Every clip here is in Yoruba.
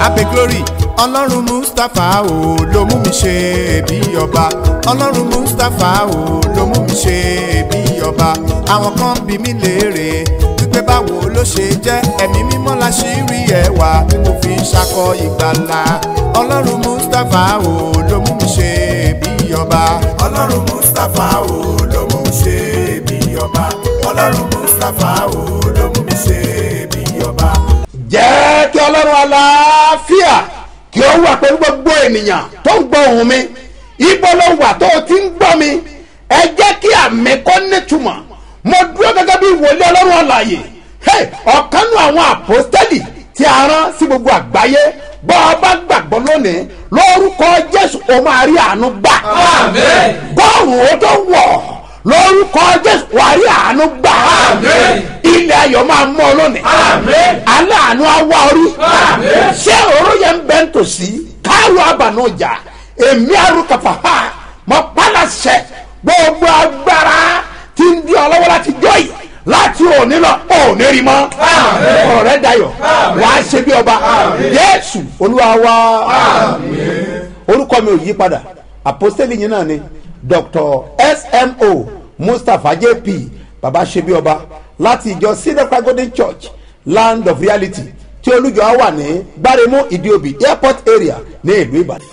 abe glory ọlọ́run mustapha o ló mú mi ṣe bí ọba ọlọ́run mustapha o ló mú mi ṣe bí ọba àwọn kan bí mi léèrè wípé báwo ló ṣe jẹ́ ẹ̀mí mímọ́ la ṣì rí ẹwà tí mo fi ń ṣakọ ìgbàlà ọlọ́run mustapha o ló mú mi ṣe bí ọba ọlọ́run mustapha o ló mú mi ṣe bí ọba ọlọ́run mustapha o ló mú mi ṣe bí ọba. jẹ́ kí ọlọ́run aláfíà kí ó wà pẹ̀lú gbogbo ènìyàn tó ń gbọ́ ohùn mi ibo ló wà tó o ti ń gbọ́ mi ẹ jẹ́ kí àmì kọ́ nítumọ̀ mo dúró gẹ́gẹ́ bí ìwòlé ọlọ́run àlàyé Hey, ọ̀kan nù àwọn àpọ́stẹ́lì tí a rán sí gbogbo àgbáyé bọ́ ọ bá gbàgbọ́ lónìí lórúkọ jésù o máa rí àánú gbà Àmín. bọ́ọ̀rù ó tó wọ̀ lórúkọ jésù wà á rí àánú gbà Àmín. ilẹ̀ ayọ̀ máa mọ́ ọ lónìí Àmín. aláàánú awa orí Àmín. ṣé òró yẹn ń bẹ ń tòsí káàró àbànújà èmi àrùkàfà ha mọ pálásẹ gbogbo agbára tí ń di ọlọ́wọ́ láti jọ yìí láti òní lọ òní rí mọ́ Àmín. ọ̀rẹ́ dayọ̀ Àmín. wàá ṣe bí ọba Àmín. jésù olúwa wa orúkọ mi ò yí padà àpọ́sítélì yìí náà ni dr smo mustapha jp baba ṣe bí ọba láti ìjọ sinatra golden church land of reality tí olùjọ wà ní gbáremú ìdíòbí airport area ní ìlú ìbàdàn.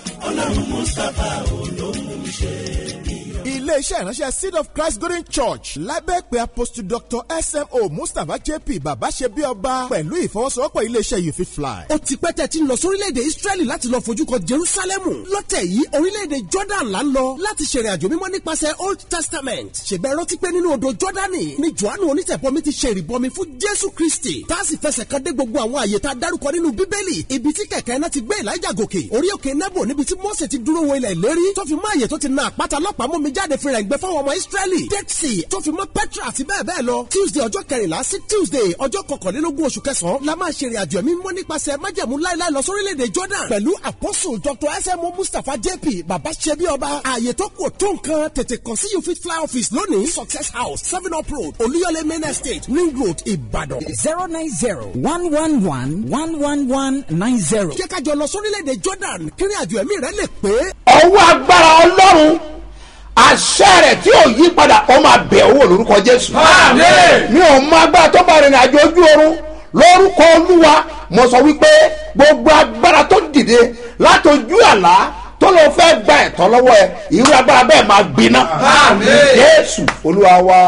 iléeṣẹ́ ìránṣẹ́ seed of christ golden church lábẹ́ pé apostle dr smo mustapha jp bàbá ṣe bí ọba pẹ̀lú ìfọwọ́sowọ́pọ̀ iléeṣẹ́ you fit fly. ó ti pẹ́ tẹ́ ti ń lọ sórílẹ̀-èdè israẹli láti lọ fojú kan jerusalemu lọ́tẹ̀ yìí orílẹ̀-èdè jordan là ń lọ láti ṣèrìn àjò mímọ́ nípasẹ̀ old testament ṣègbẹ́ rántí pé nínú odò jordani ni johannu onítẹ̀bọmi ti ṣe ìrìbọmi fún jésù kristi tá a sì fẹsẹ̀ kan dé gbogbo àwọn àyè tá a dárúkọ nínú bíbélì ibi tí kẹ̀kẹ́ náà ti gbé elijah gòkè orí òkè nebo níbi tí mose ti dúró wo ilẹ̀ ìlérí tó fi mọ́ àyè tó ti na àpáta lọ́pàá mú mi jáde fìrà ìgbẹ́ fáwọn ọmọ israẹli dead sea tó fi mọ́ petra àti bẹ́ẹ̀ bẹ́ẹ̀ lọ tuesday ọjọ́ kẹrìnlá sí tuesday ọjọ́ kọkànlélógún oṣù kẹsàn-án la máa ṣe ìrìnàjò ẹ̀mí mímọ́ nípasẹ̀ májẹ̀mú láéláé lọ sórílẹ̀-èdè jordan pẹ̀lú apostle dr smo mustapha jp baba ṣebi ọba ààyè tó kù tó nǹkan tètè kàn sí you fit fly office lónìí success house seven up road olúyọlé main estate ring road ìbàdàn. zero nine zero one one one one one one nine zero. jẹ́ ká jọ lọ sórílẹ̀-èdè jordan kírin àjò ẹ̀mí rẹ̀ lè pé. ọwọ́ agbára ọlọ́run àṣẹ rẹ̀ tí ò yí padà ó máa bẹ̀ owó lórúkọ jésù. Àmín. mi ò mọ agbára tó bá rìnrìn àjò ojú oorun lórúkọ olúwa mo sọ wípé gbogbo agbára tó dìde látọjú àlá tó lọ fẹ́ gba ẹ̀tọ́ lọ́wọ́ ẹ irú agbára bẹ́ẹ̀ máa gbiná. Àmín. jésù olúwa wa.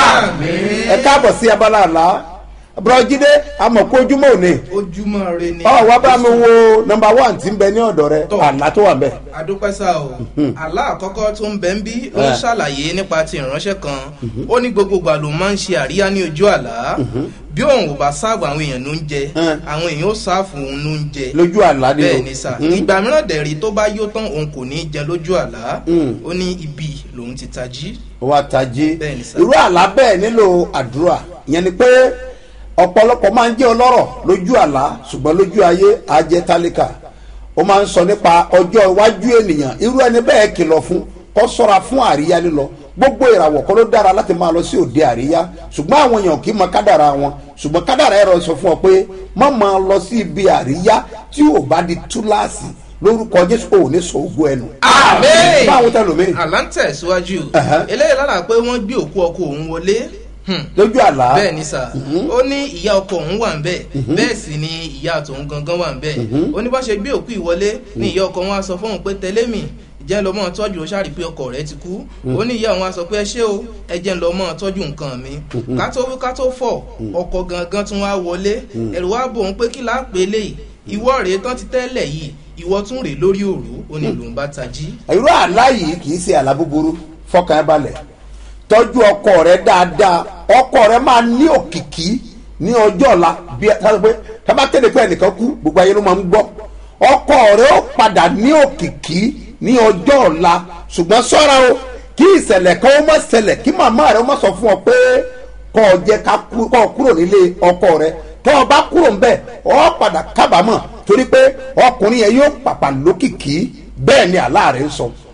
Àmín. ẹ káàbọ̀ sí abala àlá bùrọ̀jídé amọ̀kú ojúmọ́ òní ojúmọ́ re ni. ọ wá bá mi wo nọmba one tí ń bẹ ní ọ̀dọ̀ rẹ Tọ́. àlá tó wà ń bẹ. adúpẹ́sà o àlá àkọ́kọ́ tó ń bẹ ń bí ó ń Eh. ṣàlàyé nípa ti ìránṣẹ́ kan ó ní gbogbo ìgbà ló máa ń ṣe àríyá ní ojú àlá bí òun ò bá sáàbù àwọn èèyàn ló ń jẹ Eh. àwọn èèyàn ó sáàfù òun ló ń jẹ lójú àlá ni o. bẹ́ẹ̀ ni sà Mm. ìgbà mìíràn dẹ̀rí tó bá yó tán òun kò ní í jẹ lójú àlá Mm. ó ní ibi lòun ti tají wa tají Bẹ́ẹ̀ ni sà. irú àlá bẹ́ẹ̀ nílò àdúrà ìyẹn ni pé ọ̀pọ̀lọpọ̀ máa ń jẹ́ ọlọ́rọ̀ lójú àlá ṣùgbọ́n lójú ayé á jẹ́ tálíkà ó máa ń sọ nípa ọjọ́ iwájú ènìyàn irú ẹni bẹ́ẹ̀ kìlọ̀ fún kó sọ́ra fún àríyá lílọ gbogbo ìràwọ̀ kọ́ ló dára láti máa lọ sí òde àríyá ṣùgbọ́n àwọn èèyàn kì í mọ kádàrà wọn ṣùgbọ́n kádàrà ẹ̀rọ sọ fún ọ pé má máa lọ sí ibi àríyá tí ò bá di túláàsì lórúkọ jésù ò ní sọ ògùn ẹnu. Àmín. báwo tẹ lómi àlá ń tẹ̀síwájú Ẹ̀hẹ́. eléyìí lára pé wọ́n gbé òkú ọkọ òun wọlé Hmm. lójú àlá. bẹ́ẹ̀ ni sà ó ní ìyá ọkọ òun wà ń bẹ̀ bẹ́ẹ̀ sì ni ìyá tòun gangan wà ń bẹ̀ ó ní bá ṣe gbé òkú ìwọlé ní ìyá ọkọ wọn á sọ fóun pé tẹ̀lé mi jẹ́ lọ mọ́ tọ́jú ó ṣàrí pé ọkọ rẹ̀ ti kú ó ní ìyá òun á sọ pé ẹ ṣé o ẹ jẹ́ lọ mọ́ tọ́jú nǹkan mi ká tó wí ká tó fọ̀ ọkọ gangan tún wá wọlé ẹ̀rù wá bò ń pé kí láà pé lè ìwọ rèé tán ti tẹ́lẹ̀ yìí ìwọ tún rèé lórí òru ó ní lòun bá tají irú àlá yìí kì í ṣe àlá búburú fọkàn ẹ balẹ̀ tọ́jú ọkọ rẹ dáadáa ọkọ rẹ máa ní òkìkí ní ọjọ́ ọ̀la bí ẹ sábà pé tábà kéde pé ẹnìkan kú gbogbo ayé ló máa ń gbọ́ ọkọ rẹ ó padà ní òkìkí ní ọjọ́ ọ̀la ṣùgbọ́n sọ́ra o kí ìṣẹ̀lẹ̀ kan ó má ṣẹlẹ̀ kí màmá rẹ ó má sọ fún ọ pé kọ́ ọ jẹ́ ká kú- kọ́ ọ kúrò nílé ọkọ rẹ tọ́ ọ bá kúrò ń bẹ̀ ọ padà kábàámọ̀ torí pé ọkùnrin yẹn yóò pàpà lókìkí bẹ́ẹ̀ ni àlá rẹ̀ ń sọ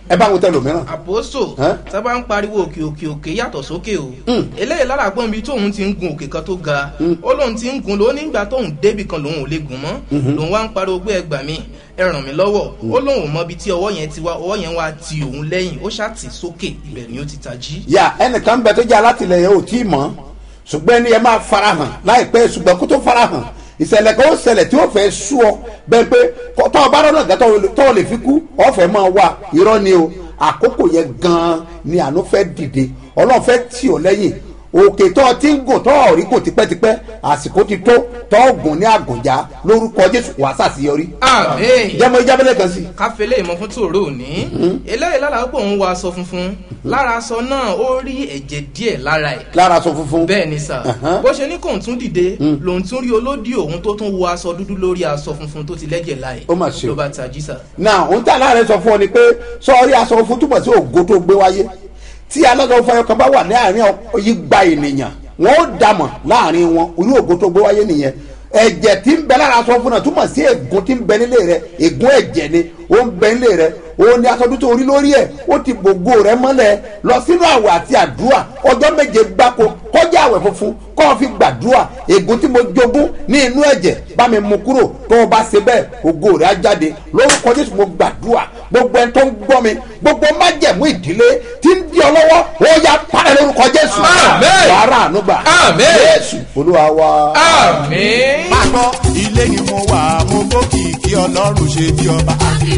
ẹ bá wọn tẹ lòmíràn. àpòsò Ẹ́? sábà ń pariwo òkè òkè òkè yàtọ̀ sókè o eléyìí lára gbọ́n bí tóun ti ń gun òkè kan tó ga ó lóun ti ń gun ló nígbà tóun débì kan lòun ò lè gùn mọ́ lòun wá ń pariwo pé ẹgbà mi ẹ ràn mí lọ́wọ́ ó lóun ò mọ ibi tí ọwọ́ yẹn ti wá ọwọ́ yẹn wá ti òun lẹ́yìn ó ṣàtì sókè ibẹ̀ ni ó ti tají. yà ẹnìkan bẹ tó jẹ́ alátìlẹyìn ò tí ì mọ̀ ṣùgbọ́n ẹni ẹ máa farahàn láìpẹ́ ṣùgbọ́n kó tó farahàn ìṣẹ̀lẹ̀ kan ó ṣẹlẹ̀ tí ó fẹ́ sú ọ bẹ́ẹ̀ pé kó- tọ́ ọ bá rọ́nà gàtọ́ tọ́ ọ lè fi kú ọ fẹ́ máa wà irọ́ ni o àkókò yẹn gan-an ni àánú fẹ́ dìde ọlọ́run fẹ́ tì ọ lẹ́yìn òkè tó ọ ti ń gùn tó ọ rí kò tipẹ́tipẹ́ àsìkò ti tó tó ọ gùn ní àgùnjà lórúkọ jésù wàá sàṣeyọrí àmín jẹ́mọ ìjábẹ́lẹ̀ kan sí i. káfílẹ̀ ìmọ̀ fún tòró òní eléyìí lára pé òun wọ aṣọ funfun lára aṣọ náà ó rí ẹ̀jẹ̀ díẹ̀ lára ẹ̀ lára aṣọ funfun. bẹ́ẹ̀ ni sà Ẹ̀hán. bó ṣe ní kóun tún dìde lòun tún rí olódì òun tó tún wọ aṣọ dúdú lórí aṣọ funfun tó ti lẹ́jẹ̀ láì Ó mà ṣe o. ló bá tají sà. náà ohun tí aláàrẹ sọ fún ọ ni pé sọọrí aṣọ fún túbọ̀ sí ògo tó gbé wáyé tí alága fọyọ kan bá wà ní àárín igba ènìyàn wọn ó dàmọ̀ láàrin wọn orí ògo tó gbé wáyé nìyẹn ẹ̀jẹ̀ tí ń bẹ lára aṣọ fún náà túmọ̀ sí ègún tí ń bẹ nílé rẹ ègún ẹ̀jẹ̀ ni ó ń bẹ nílé rẹ ó ní aṣọ tó orí lórí ẹ̀ ó ti gbogbo rẹ mọ́lẹ̀ lọ sínú àwẹ̀ àti àdúrà ọjọ́ méje gbáko kọjá àwẹ̀ funfun kọ́ ọ fi gbàdúrà ègún tí mo jogún ní inú ẹ̀jẹ̀ bá mi mú kúrò tó o bá ṣe bẹ́ẹ̀ ògo rẹ̀ á jáde lórúkọ jésù mo gbàdúrà gbogbo ẹni tó ń gbọ́ mi gbogbo májẹ̀mú ìdílé tí ń di ọ lọ́wọ́ ó yá parẹ́ lórúkọ jésù Àmín. wàrà ànúgbà Àmín. jésù olúwa wa. àmín. máa gbọ́ ilé ni mo wà mo gbókìkí ọlọ́run ṣe bí ọba.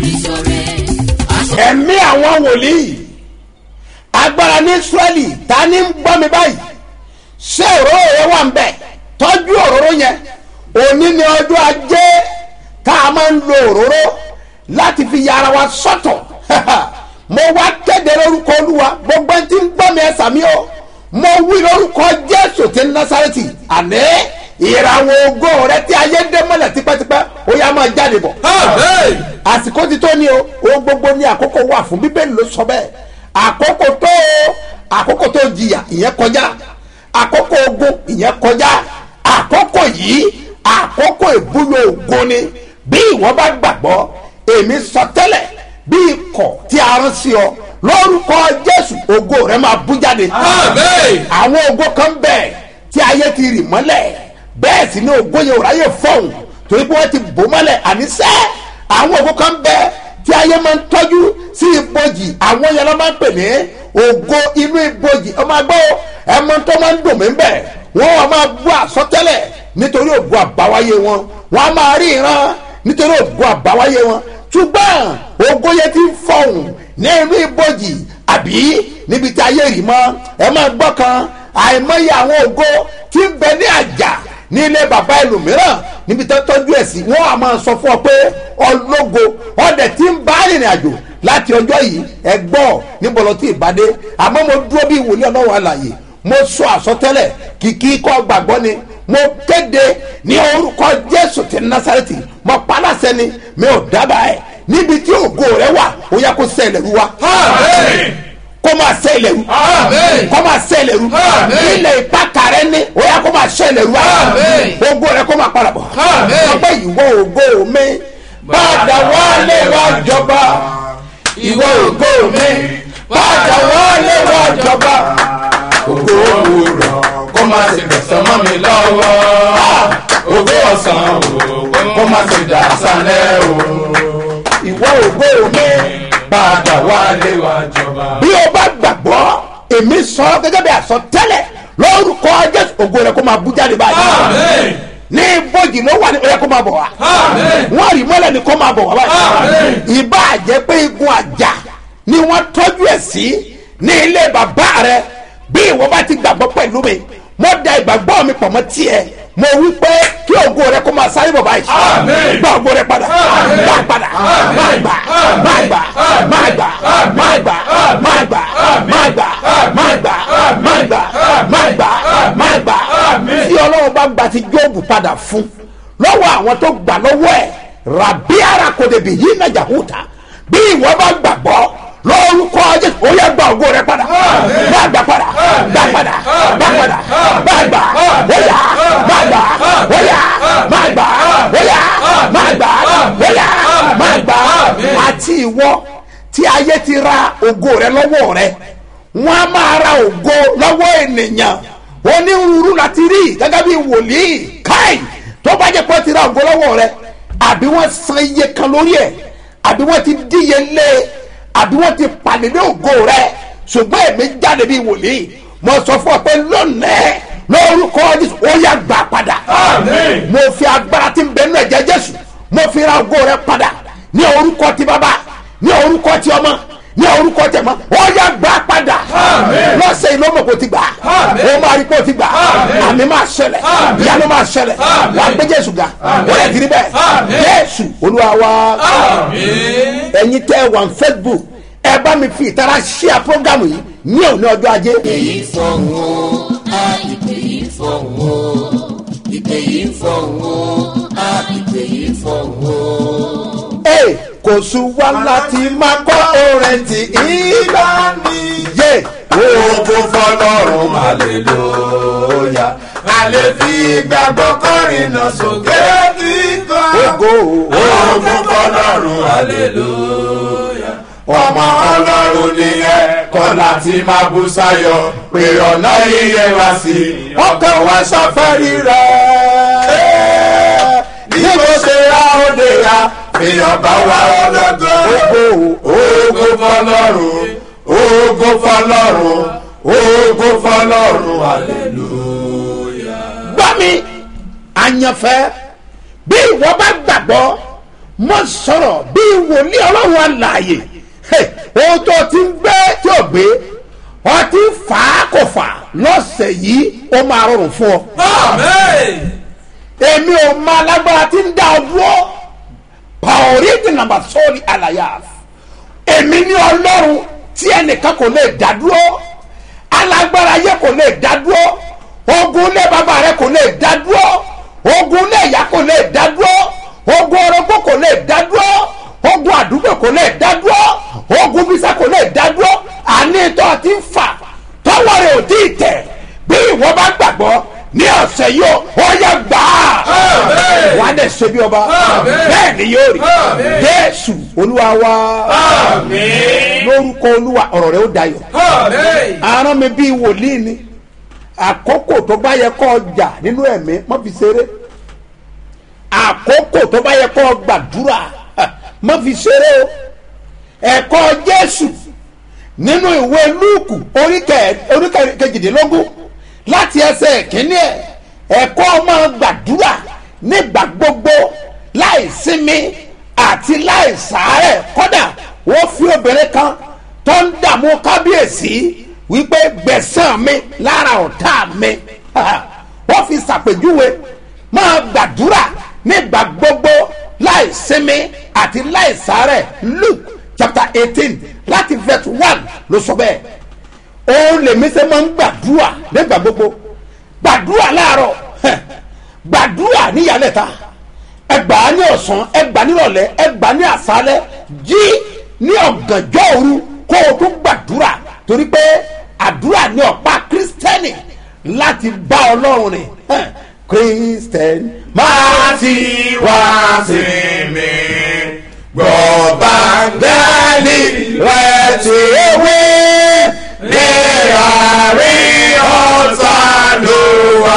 ẹ̀mí àwọn wòlíì agbára ní israẹli ta ni ń gbọ́ mi báyìí ṣé òróró yẹn wà ń bẹ̀ tọ́jú òróró yẹn òní ni ọjọ́ ajé tá a máa ń lo òróró láti fi yára wa sọ́tọ̀ mo wá kéde lórúkọ olúwa gbogbo ẹni tí ń gbọ́ mi ẹ sàmí o mo wí lórúkọ jésù tí ń násàrẹ́tì àní ìràwọ̀ ògo rẹ tí ayé dé mọ́lẹ̀ tipẹ́tipẹ́ ó yá máa jáde bọ̀ àmín. àsìkò ti tó ni o ohun gbogbo ní àkókò wà fún bíbélì ló sọ bẹ́ẹ̀ àkókò tó o àkókò tó jìyà ìyẹn kọjá àkókò ogun ìyẹn kọjá àkókò yìí àkókò ìbúlò ogun ni bí ìwọ bá gbàgbọ́ èmi sọ tẹ́lẹ̀ bí ikọ̀ tí a rán sí ọ lórúkọ jésù ògo rẹ máa bú jáde àmín. àwọn ògo kan bẹ̀ tí ayé ti rì mọ́lẹ̀ bẹ́ẹ̀ sì ni ògo yẹn ò ráyè fọ́hùn torí pé wọ́n ti bò mọ́lẹ̀ àníṣẹ́ àwọn ògo kan bẹ̀ tí ayé máa ń tọ́jú sí ibojì àwọn yẹn ló máa ń pè ní ògo inú ibojì ọmọ agbọ́ ẹmọ tó máa ń dùn mí bẹ̀ wọ́n wà máa bú àsọtẹ́lẹ̀ nítorí ògo àbáwáyé wọn wọ́n á máa rí ìran nítorí ògo àbáwáyé wọn ṣùgbọ́n ògo yẹn ti ń fọ̀hùn ní inú ibojì àbí níbi tí ayé rì mọ́ ẹ máa gbọ́ kan àìmọye àwọn ògo tí ń bẹ ní àjà ní ilé bàbá ẹlòmíràn níbi tó tọ́jú ẹ̀ sí wọ́n á máa sọ fún ọ pé ọlọ́go ọdẹ tí ń bá rìnrìn àjò láti ọjọ́ yìí ẹ gbọ́ níbo lọ tí ìbádé àmọ́ mo dúró bí ìwòlé ọlọ́wọ́ àlàyé mo sọ àsọtẹ́lẹ̀ kìkì kọ́ gbàgbọ́ ni mo kéde ní orúkọ jésù ti násàrẹ́tì mo paláṣẹ ni mi ò dábàá ẹ̀ níbi tí ògo rẹ wà ó yẹ kó sẹ́ẹ̀lẹ̀ rú wa àmín. kó máa sẹ́ẹ̀lẹ̀ rú Àmín. kó máa sẹ́ẹ̀lẹ̀ rú Àmín. ilẹ̀ ìpàkà rẹ ní ó yẹ kó máa sẹ́ẹ̀lẹ̀ rú wa Àmín. ògo rẹ kó máa padà bọ̀ Àmín. ọgbẹ́ ìwọ ògo mi padà wálé wá jọba ìwọ ògo mi padà wálé wá jọba ògo òwúrọ̀ kó má ṣe gbẹ̀sán mọ́ mi lọ́wọ́. ògo ọ̀sán o kó má ṣe dà sálẹ̀ o. ìwọ ògo mi padà wálé wá jọba. bí o bá gbàgbọ́ èmi sọ gẹ́gẹ́ bí àsọtẹ́lẹ̀ lórúkọ jésù ògo rẹ kó máa bú jáde báyìí àmín. ní ibojì ló wà ní ó yẹ kó máa bọ̀ wá àmín. wọ́n rí mọ́lẹ̀ ní kó máa bọ̀ wá báyìí Àmín. ìbá jẹ́ pé igun àjà ni wọ́n tọ́jú ẹ̀ sí ní ilé bàbá rẹ bí ìwọ bá ti gbàgbọ́ pẹ̀lú mi mo da ìgbàgbọ́ mi pọ̀ mọ́ tiẹ̀ mo wí pé kí ògo rẹ kó máa sáré bọ̀ báyìí Àmín. gba ògo rẹ padà Àmín. gbà padà má gbà má gbà má gbà má gbà má gbà má gbà má gbà má gbà má gbà má gbà tí ọlọ́run bá gba ti jóòbù padà fún lọ́wọ́ àwọn tó gbà lọ́wọ́ ẹ̀ rabi arakodebi yìí nàjà hùtà bí ìwọ bá gbàgbọ́ lórúkọ jésù ó yẹ gba ògo rẹ padà má gbà padà gbà padà gbà padà má gbà wọ́yà má gbà wọ́yà má gbà wọ́yà má gbà wọ́yà má gbà àti ìwọ tí ayé ti ra ògo rẹ lọ́wọ́ rẹ wọ́n á máa ra ògo lọ́wọ́ ènìyàn onírúurú láti rí gẹ́gẹ́ bí wòlíì káì tó bá jẹ́ pé ó ti ra ògo lọ́wọ́ rẹ àbí wọ́n san iye kan lórí ẹ̀ àbí wọ́n ti díye lé àbí wọ́n ti pàdédé ògo rẹ ṣùgbọ́n èmi jáde bí wòlíì mo sọ fún ọ pé lónìí lórúkọ jésù ó yà gbà padà Àmín. mo fi agbára tí ń bẹ nínú ẹ̀jẹ̀ jésù mo fi ra ògo rẹ padà ní orúkọ ti bàbá ní orúkọ ti ọmọ ní orúkọ tẹ̀mọ́ ó yà gbà padà Àmín. lọ́sẹ̀ yìí ló mọ̀ kó ti gbà Àmín. ó máa rí kó ti gbà Àmín. àmì máa ṣẹlẹ̀ Àmín. ìyanu máa ṣẹlẹ̀ Àmín. wàá gbé jésù ga Àmín. ó yẹ kiri bẹ́ẹ̀ Àmín. jésù olúwa wa Àmín. ẹ̀yin tẹ́ ẹ wà ní facebook ẹ bá mi fi ìtara ṣíà prógámù yìí ní òní ọjọ́ ajé yìí fọ̀hún o a ìpè yìí fọ̀hún o ìpè yìí fọ̀hún o a ìpè yìí fọ̀hún o. Ee, kò sùn wá láti máa kọ́ orin tí ìgbà mi yé Ògo fọlọ́run hallelujah. A lè fi ìgbàgbọ́ kọrin náà sókè kíkọ́. ògo Ògo fọlọ́run hallelujah. Ọmọ ọlọ́run ni ẹ kọ́ láti máa bú sáyọ pé ọ̀nà yíyẹ wá sí ọkàn wa ṣàfẹ́rí rẹ̀ Bí mo ṣe ra òde ya, èèyàn bá wà ọlọ́gbọ́n. ògo Ògo fọlọ́run, ògo fọlọ́run, ògo fọlọ́run hallelujah. gbọ́ mi àyànfẹ́ bí ìwọ bá gbàgbọ́ mo sọ̀rọ̀ bí wòlíì ọlọ́run àlàyé Hey, ohun tó ti ń gbé tí ò gbé ọ ti ń fà á kò fà lọ́sẹ̀ yìí ó máa rọrùn fún ọ. Amen. èmi ò máa lágbára tí ń dá ọ dúró pàórí di nàmbà sọ́ọ̀lì àlàyé èmi ní ọlọ́run tí ẹnìkan kò lè dá dúró alágbára yẹ kò lè dá dúró ogun ilé bàbá rẹ kò lè dá dúró ogun ilé ìyá kò lè dá dúró ogun orogún kò lè dá dúró ogun àdúgbò kò lè dá dúró ogun bísà kò lè dá dúró àní tó ti ń fà tọwọ́ rẹ̀ ò tí ì tẹ̀ bí ìwọ bá gbàgbọ́ ní ọ̀sẹ̀ yìí ó yẹ gbà á Àmín. wà á dẹ̀ ṣe bí ọba Àmín. bẹ́ẹ̀ ni yóò rí Àmín. jésù olúwa wa Àmín. lórúkọ olúwa ọ̀rọ̀ rẹ̀ ó dayọ̀ Àmín. aràn mi bíi wòlíì ni àkókò tó bá yẹ kó jà nínú ẹ̀mí má fi ṣeré àkókò tó bá yẹ kó gbàdúrà má fi ṣeré o ẹ̀kọ́ jésù nínú ìwé lúùkù orí kẹ- orí kẹ- kejìdínlógún láti ẹsẹ̀ kínní ẹ̀ ẹ̀kọ́ máa gbàdúrà nígbà gbogbo láì sinmi àti láì sàárẹ̀ kódà wọ́n fi obìnrin kan tó ń dààmú kábíyèsí wípé gbẹ̀sán mi lára ọ̀tá mi wọ́n fi ṣàpèjúwe máa gbàdúrà nígbà gbogbo láì sinmi àti láì sàárẹ̀ luke chapter eighteen láti verse one ló sọ bẹ́ẹ̀ òun lèmi ṣe máa ń gbàdúrà nígbà gbogbo gbàdúrà láàárọ̀ hẹ̀, gbàdúrà níyàlẹ́ta ẹgbà ní ọ̀sán ẹgbà nírọ̀lẹ́ ẹgbà ní àṣálẹ́ jí ní ọ̀gànjọ́ òru kó o tún gbàdúrà torí pé àdúrà ní ọ̀pá kírísítẹ́nì láti bá ọlọ́run rìn hẹ̀, kírísítẹ́nì máa ti wá sí mi gbọ́ bàgẹ́lì rẹ̀ tí ewé ní àárín ọ̀tá ló wà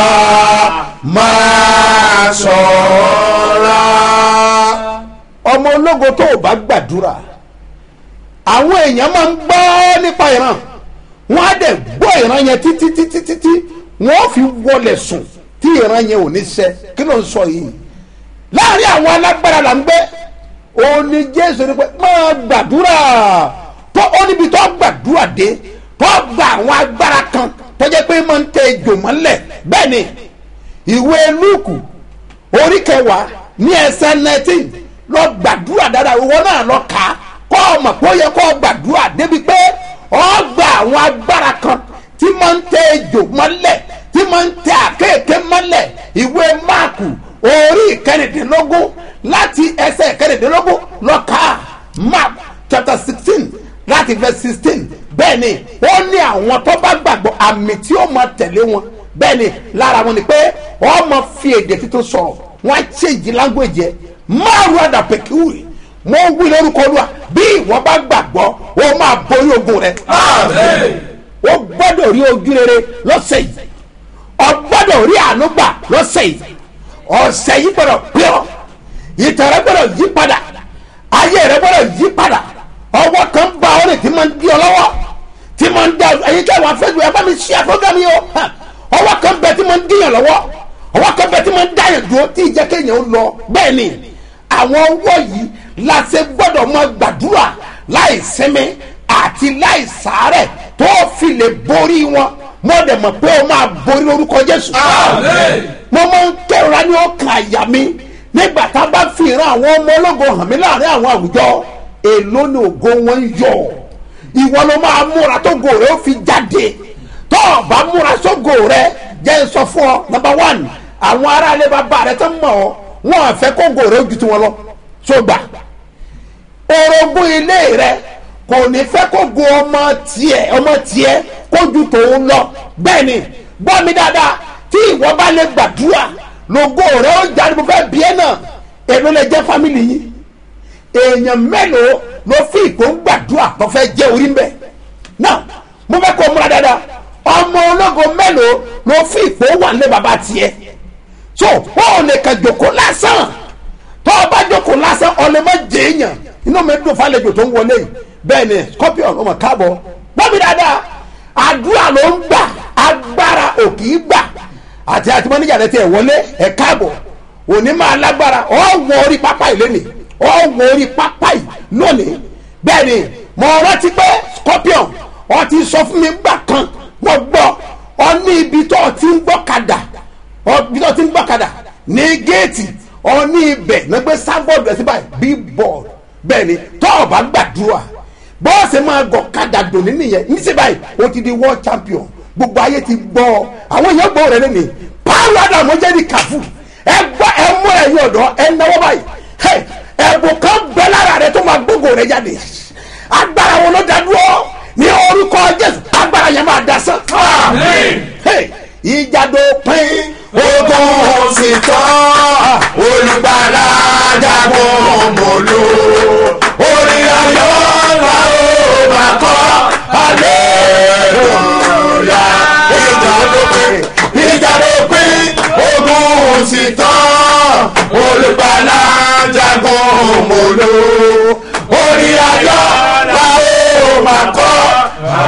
máa ṣọ́ra. ọmọ ológo tó o bá gbàdúrà àwọn èèyàn máa ń gbọ́ nípa ìran wọ́n á dẹ̀ gbọ́ ìran yẹn títí títí títí wọ́n fi wọlé sùn tí ìran yẹn ò ní ṣẹ kí ló ń sọ yìí láàrin àwọn alágbára là ń gbé òun ni jésù ní pé máa gbàdúrà tó ó níbi tó gbàdúrà dé tó gba àwọn agbára kan tó jẹ́ pé máa ń tẹ ejò mọ́lẹ̀ bẹ́ẹ̀ ni ìwé lúùkù orí kẹwàá ní ẹsẹ̀ nineteen lọ gbàdúrà dáadáa ìwọ náà lọ kà á kọ́ ọmọ pé ó yẹ kó gbàdúrà débi pé ọ gba àwọn agbára kan tí máa ń tẹ ejò mọ́lẹ̀ tí máa ń tẹ àkéèké mọ́lẹ̀ ìwé máàkù orí ìkẹrìndínlógún láti ẹsẹ̀ ìkẹrìndínlógún lọ kà á mark chapter sixteen láti verse sixteen bẹ́ẹ̀ ni ó ní àwọn tó bá gbàgbọ́ àmì tí ó máa tẹ̀lé wọn bẹ́ẹ̀ ni lára wọn ni pé wọ́n máa fi èdè tuntun sọ̀rọ̀ wọ́n á change language yẹ márùn àdàpẹ̀kìwì mo ń wí lórúkọ olúwa bí ìwọ bá gbàgbọ́ o máa borí ogun rẹ o gbọ́dọ̀ rí ojú rere lọ́sẹ̀ yìí o gbọ́dọ̀ rí àánú gbà lọ́sẹ̀ yìí ọ̀sẹ̀ yìí gbọ́dọ̀ pé ọ ìtàn rẹ gbọ́dọ̀ yí padà ayé rẹ gbọ́dọ̀ yí padà ọwọ́ kan bá ọ lè tí máa ń di ọ lọ́wọ́ tí máa ń da ẹyin tí àwọn afẹ́jú ẹ bá mi ṣí àfọ́gàmì o ha, ọwọ́ kan bẹ tí máa ń díyàn lọ́wọ́ ọwọ́ kan bẹ tí máa ń dáyàn dúró tí ìjẹ́ kéèyàn ó lọ bẹ́ẹ̀ ni àwọn ọwọ́ yìí la ṣe gbọ́dọ̀ máa gbàdúrà láì sinmi àti láì sàárẹ̀ tó fi lè borí wọn mo dẹ̀ mọ̀ pé o máa borí lórúkọ jésù mo máa ń kẹ́rọ̀ra ní ọkàn àyà mi nígbà tá a bá fi ìran àwọn ọmọ ológo hàn mí láàrin àwọn àwùjọ èló ni ògo wọn ń yọ ìwọ ló máa múra tó go rẹ ó fi jáde tó o bá múra sógo rẹ jẹ́ n sọ fún ọ number one àwọn aráalé bàbá rẹ tó mọ̀ ọ́ wọn à fẹ́ kó go rẹ ó ju tiwọn lọ tó gbà orogún ilé rẹ kò ní fẹ́ kó go ọmọ tiẹ̀ ọmọ tiẹ̀ kó ju tòun lọ bẹ́ẹ̀ ni gbọ́ mi dáadáa tí ìwọ bá lè gbàdúrà lógo rẹ ó jáde mo fẹ́ bí ẹ náà èló lè jẹ́ fámìlì yìí èèyàn mélòó ló fi ìkó ń gbàdúrà tó fẹ́ jẹ́ orí mbẹ́ náà mo fẹ́ kó o múra dáadáa ọmọ ológo mélòó ló fi ìkó wà nílé bàbá tiẹ̀ so wọn ò lè kàn jòkó lásán tó o bá jòkó lásán ọ̀lẹ́ má jẹ èèyàn inú mi dùn fàlejò tó ń wọlé yìí bẹ́ẹ̀ ni scorpion ọmọ káàbọ̀ gbọ́mi dáadáa àdúrà ló ń gbà agbára ò kì í gbà àti àti mọ́níjà rẹ tiẹ̀ wọlé ẹ̀ káàbọ̀ òní máa lágbára ọ̀ wọ orí pápá yìí lónìí ọ̀ wọ orí pápá yìí lónìí bẹ́ẹ̀ ni mo rántí pé scorpion ọ ti sọ fún mi gbà kan mo gbọ́ ọ ní ibi tó o ti ń gbọ́ kadà ọ ibi tó o ti ń gbọ́ kadà ní géètì ọ ní ibẹ̀ nígbẹ́ sábọ̀dù ẹ̀sìn báyìí bí bọ́ọ̀lù bẹ́ẹ̀ ni tó o bá gbàdúrà bọ́ọ̀sì máa gọ̀ kadà dòní nìyẹn níṣẹ́ báyìí o ti di world champion gbogbo ayé ti gbọ́ ọ àwọn èèyàn gbọ́ rẹ lẹ́nu pààlọ́ àdàmú jẹ́ ní kàfù ẹ gbọ́ ẹ mú ẹ̀yìn ọ̀dọ́ ẹ náwó báyìí Hey, ẹ̀bùn kan bẹ́ lára rẹ tó máa gbógo rẹ jáde agbára wọn ló dá dúró ní orúkọ jésù agbára yẹn máa dasán. Hey, ìjàdó pín ogun sì tán olùgbàlà jagun mọ́lò orí ayọ̀ la ó máa kọ́ aleluya ìjàdó pín ìjàdó pín ogun sì tán olùgbàlà jagun mọ́lò orí ayọ̀ la ó máa kọ́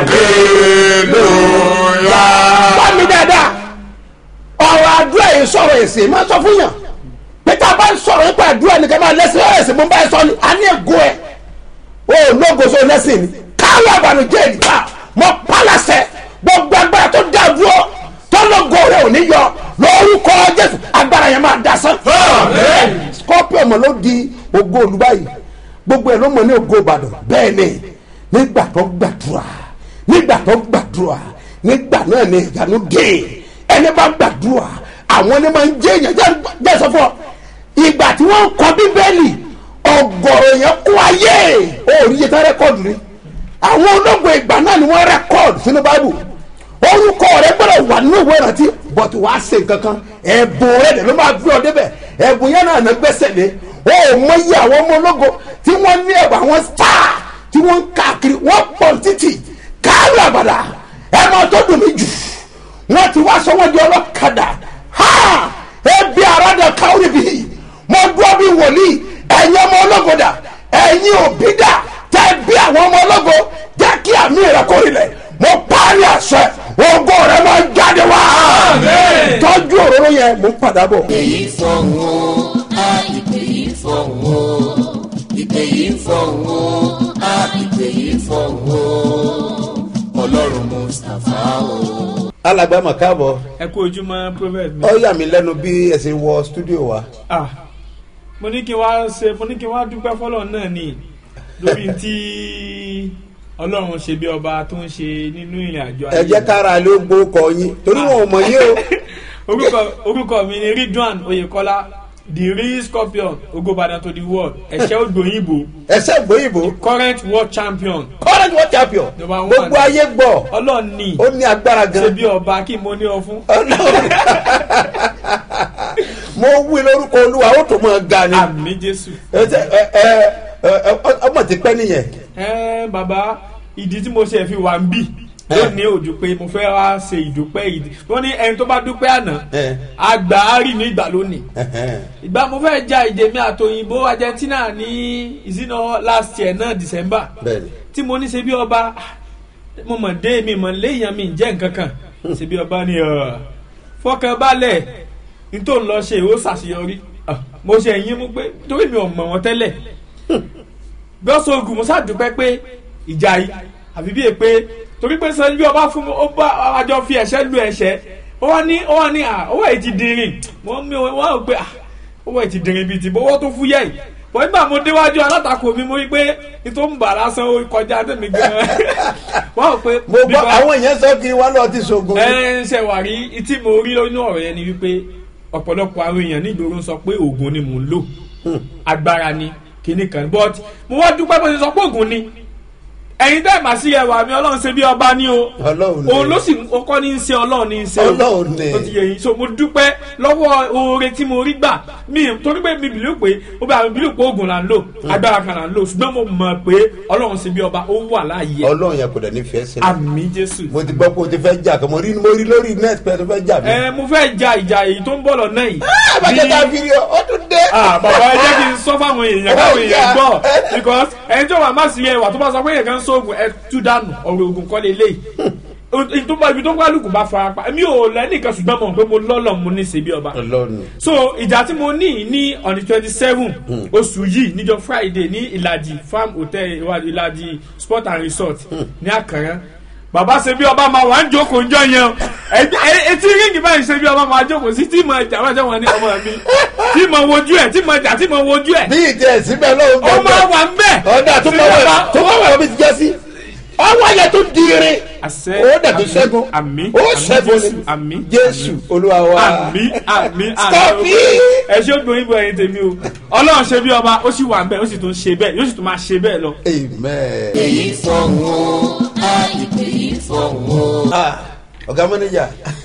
aleluya. bá mi dáadáa ọ̀rọ̀ àdúrà yìí sọ̀rọ̀ èsì máa sọ fún yàn pété a bá ń sọ̀rọ̀ nípa àdúrà nìkan máa lẹ́sìn ọ̀ èsì mo bá yẹ sọ ni a ní ègo ẹ̀ o lógo so lẹ́sìn ni káwọ́ àbànújẹ́ ìdìbà mọ pálásẹ̀ gbogbo agbára tó dá dúró tó lógo rẹ̀ ò ní yọ lórúkọ jésù agbára yẹn máa dasán. scorpion mọ̀ ló di ògo olùbáyìí gbogbo ẹ̀ ló mọ̀ ní ògo ìbàdàn bẹ́ẹ̀ ni nígbà tó gbàdúrà nígbà tó gbàdúrà nígbà náà ni ìyanu dé ẹni bá gbàdúrà àwọn ẹni máa ń jẹ èèyàn jẹ́ sọ fún ọ ìgbà tí wọ́n ń kọ bíbélì ọgọ́rọ̀ yẹn kún ayé òòrì yẹn tán rẹ́kọ̀dù ni àwọn ológun ìgbà náà ni wọ́n rẹ́kọ̀dù sínú báìbù orúkọ rẹ gbọ́dọ̀ wà nínú ìwé ìrántí bọ̀tù wàá ṣe nǹkan kan ẹ̀bùn rẹ dẹ̀ ló máa gbé ọ débẹ̀ ẹ̀bùn yẹn náà ná gbẹ́sẹ̀ lé o ò mọyì àwọn ọmọ ológo tí wọ́n ní ẹ̀bùn àwọn star tí wọ́n ń káàkiri wọ́n pọ̀ títì káàlù àbàdà ẹ̀ máa tó dùn mí jù wọ́n ti wá sọ wọ́n di ọlọ́kadà ha ebi arada káwé bi mo dúró bí wòlíì ẹ̀yin ọmọ ológo dà ẹ̀yin òbí dà tẹ́ bí àwọn ọmọ ológo jẹ́ kí àmì rẹ̀ kó rilẹ̀ mo parí àṣẹ ògo rẹ̀ máa jáde wá tọ́jú òróró yẹn mo ń padà bọ̀. ìpè yìí fọ̀hún o a ìpè yìí fọ̀hún o ìpè yìí fọ̀hún o a ìpè yìí fọ̀hún o ọlọ́run mustapha o. alàgbà mà káàbọ̀ ẹ kú ojúmọ́ prophet mi. ó yà mí lẹ́nu bí ẹ ṣe wọ stúdíò wa. ah mo ní kí n wá ṣe mo ní kí n wá dúpẹ́ fọlọ́ náà ni lórí tí ọlọ́run ṣe bí ọba tó ń ṣe nínú ìrìn àjò ẹ jẹ́ kára ló gbó kọ yín torí wọn ò mọ̀ yín o. orúkọ orúkọ mi ni ridwan oyekola the real scorpion ogobadan to the world ẹ̀ṣẹ́ ògbóyìnbó ẹsẹ̀ gbóyìnbó current world champion current world champion Number one. gbogbo ayé gbọ́ ọlọ́run ní ó ní agbára ṣe gan. bí ọba kí mo ní ọ fún. Ọlọ́run. mo wí lórúkọ olúwa ó tó máa ga ni. àmì jésù. ẹ tẹ- ẹ ẹ ẹ, ẹ, ọmọ ti pẹ́ nìyẹn ẹ bàbá ìdí tí mo ṣe fi wà ń bì lónìí òjò pé mo fẹ́ wá ṣe ìdúpẹ́ ìdí wọ́n ní ẹni tó bá dúpẹ́ àná ẹ, àgbà á rì ní ìgbà lónìí ẹhẹn. ìgbà mo fẹ́ ja ìje mi àtòyìnbó Argentina ní ìsínà last year náà December bẹ́ẹ̀ni tí mo ní ṣe bí ọba ah, mo mọ̀ dé mi mọ̀ léèyàn mi jẹ́ nǹkan kan ṣe bí ọba ni ọ̀, fọkàn balẹ̀ n tó ń lọ ṣe ó ṣàṣeyọrí Ah, mo ṣe ẹ̀yìn mú pé torí mi ò mọ̀ wọ́n tẹ́lẹ̀ gbọ́sọ̀ ogun mo ṣàdúpẹ́ pé ìjà yìí àfi bíi pé torí pé sọ bí ọba fún mi ó bá àjọ fi ẹ̀ṣẹ́ lu ẹ̀ṣẹ́ ó wá ní ó wá ní à owó ẹ̀ ti dìrín wọ́n mi wọ́n rò pé à owó ẹ̀ ti dìrín bíi ti bówó tó fúyẹ́ yìí bọ́ nígbà mo déwájú alátakò mi mo rí pé ní tó ń bà lásán ó kọjá tẹ̀mí gan-an wọ́n rò pé mo gbọ́ àwọn èèyàn sọ kí wọ́n lọ ti ṣoògùn ẹ ń ṣe wà rí tí mo rí lónú ọ̀rọ̀ yẹn ni wípé ọ̀pọ̀lọpọ̀ àwọn èèyàn nígboro ń sọ pé oògùn ni mò ń lò agbára ni kinní kan but mo wá dúpẹ́ bó ṣe sọ pé oògùn ni ẹ̀yin tẹ́ ẹ̀ bá sí ẹwà mi ọlọ́run ṣe bí ọba ní o Ọlọ́run ni. òun ló sì kọ́ ní í ṣe ọlọ́run ní í ṣe o Ọlọ́run ni. ó ti yẹ yín so mo dúpẹ́ lọ́wọ́ oore tí mo rí gbà mi torí pé mi bìlú pé ó bá mi bìlú pé oògùn là ń lò agbára kan là ń lò ṣùgbọ́n mo mọ̀ pé ọlọ́run ṣe bí ọba ó wà láàyè ẹ̀. ọlọ́run yẹn kò dẹ̀ ní fẹ́ sílẹ̀ àmì jésù mo ti gbọ́ pé o ti fẹ́ jà kan mo rí mo rí lórí net pé o ti fẹ́ jà mí. ẹ mo fẹ́ ja ìjà èyí tó ń bọ̀ lọ́nà yìí. àbájá Bí- ta fídíò ó tún dé. ah bàbá ẹ jẹ́ kí n sọ fáwọn èèyàn káwọn èèyàn gbọ́ because ẹni tí ó wà má sí ẹwà tó bá sọ pé èèyàn kan sóògùn ẹ tú dànù ọ̀rọ̀ ògùn kọ́ lé léyìí tó bá ibi tó kálukú bá fara pa èmi ò lẹ́nìkan ṣùgbọ́n mo pé mo lọ́lọ́ mo ní ṣe bí ọba ọlọ́run so ìjà tí mo ní ní on the twenty seven oṣù yìí níjọ friday ní ìlàjì farm hotel ìwà- ìlàjì sport and resort ní àkàrà bàbá ṣe bí ọba máa wà ń jókòó njọ yẹn o. Ẹ- ẹ- etí ríngì báyìí ṣe bí ọba máa jókòó sí tí mo jà wájà wọn ní ọmọ mi tí mo wojú ẹ tí mo jà tí mo wojú ẹ bí ìdí ẹ̀ síbẹ̀ lọ́wọ́ ó máa wà ń bẹ̀. ọ̀dà tó Ṣé bá wà bàbá- tó bá wà bí ti jẹ́ sí ọwọ́ yẹn tó di irin àṣẹ ó dẹ̀ tó àmì, ṣẹ́gun àmì ó àmì ṣẹ́gun Jésù, ni àmì jésù olúwa wa àmì àmì Stop àmì it! ẹ ṣé ó gbóyin bọ ẹyin tèmi o ọlọ́run ṣe bí ọba ó sì wà ń bẹ̀ ó sì tún ṣe bẹ́ẹ̀ yóò sì tún máa ṣe bẹ́ẹ̀ lọ. amen. èyí fọ̀hún o a ìpè yìí fọ̀hún o. Ah, ọ̀gá mọ́nẹ́jà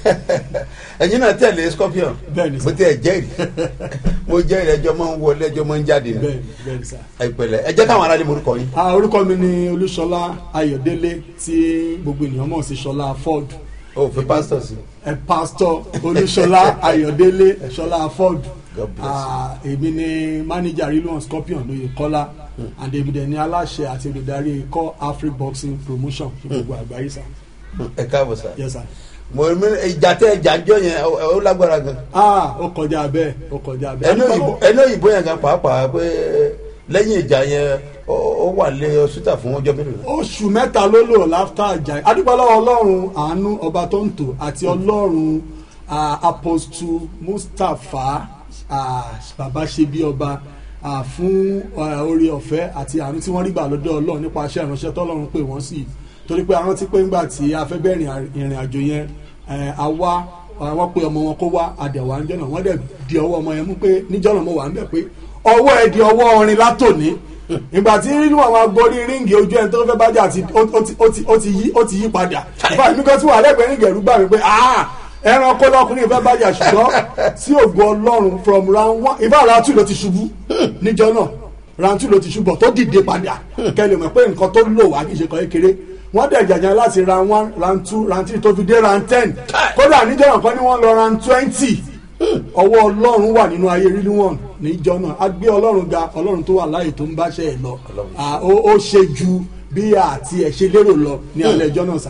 ẹ̀yin náà tẹ̀lé scorpion Bẹ́ẹ̀ni sir. mo tẹ̀ jẹ́rìí mo jẹ́rìí ẹjọ́ máa ń wọlé ẹjọ́ máa ń jáde ní bẹ́ẹ̀ bẹ́ẹ̀ sá. ẹ̀pẹ̀lẹ̀ ẹ jẹ́ káwọn aráàlú morúkọ yín. Ah, orúkọ mi ni olúṣọlá ayọ̀délé tí gbogbo ènìyàn mọ̀ sí ṣọlá ford o fi pásítọ̀ sí. ẹ pásítọ̀ olúṣọlá ayọ̀délé ṣọlá ford God bless you. Ah, èmi ni manager rilwan scorpion lóye kọ́lá and èmi dẹ̀ ni aláṣẹ àti olùdarí ikọ̀ afri boxing promotion ní gbogbo àgbáyé sá. ẹ káàbọ̀ sá. yes sir. mo mi ìjà tẹ ìjà jọ yẹn ó- ó lágbára gan. ah ó kọjá bẹ́ẹ̀ ó kọjá bẹ́ẹ̀. ẹni òyìnbó ẹni òyìnbó yẹn gan pàápàá pé lẹ́yìn ìjà yẹn ó ó wà lé ọsítà fún ọjọ́ mélòó. oṣù mẹ́ta ló lò láfta àjà adúpọ̀lọ́wọ́ ọlọ́run àánú ọba tó ń tò àti ọlọ́run ah, apostu mustapha ah, bàbá ṣe bí ọba ah, fún ah, oore ọ̀fẹ́ àti àánú tí wọ́n rí gbà lọ́dọ̀ ọlọ́run nípa iṣẹ́ ìránṣẹ́ tọ́lọ́run pè wọ́n sí torí pé àwọn ti pé ńgbà tí a fẹ́ bẹ̀rẹ̀ ìrìn àjò yẹn eh, a wá wọ́n pe ọmọ wọn kó wá àdẹ̀wà ń jọ̀nà wọ́n dẹ̀ di ọwọ́ ọmọ yẹn mú pé níjọ́nà mo wà ń bẹ̀ pé ọwọ́ ẹ̀ di ọwọ́ orin látòní ìgbà tí nínú àwọn agorí ríǹgì ojú ẹni tó fẹ́ bá jà ti ó ti- ó ti- ó ti yí ó ti yí padà ìfà èmi kan tí wà lẹ́gbẹ̀ẹ́ ríǹgì ẹ̀rú gbà mí pé ah ẹranko lọkùnrin ìfẹ́ bá jà ṣùgbọ́n sí ògo ọlọ́run from round one ìfà round two ló ti ṣubú níjọ náà round two ló ti ṣubú tó dìde padà kẹlẹ̀ mọ̀ pé nǹkan tó lò wá kì í ṣe kan kékeré wọ́n dẹ̀ jàjà láti round one round two round three tó fi dé round ten kódà níjọ náà kan ní wọ́n lọ round twenty ọwọ́ ọlọ́run wà nínú ayé rírí wọn níjọ náà a gbé ọlọ́run ga ọlọ́run tó wà láàyè tó ń báṣẹ́ ẹ̀ lọ Ah, ó ó ṣe ju bí àti ẹ̀ ṣe lérò lọ ní alẹ́ ẹjọ́ náà sá.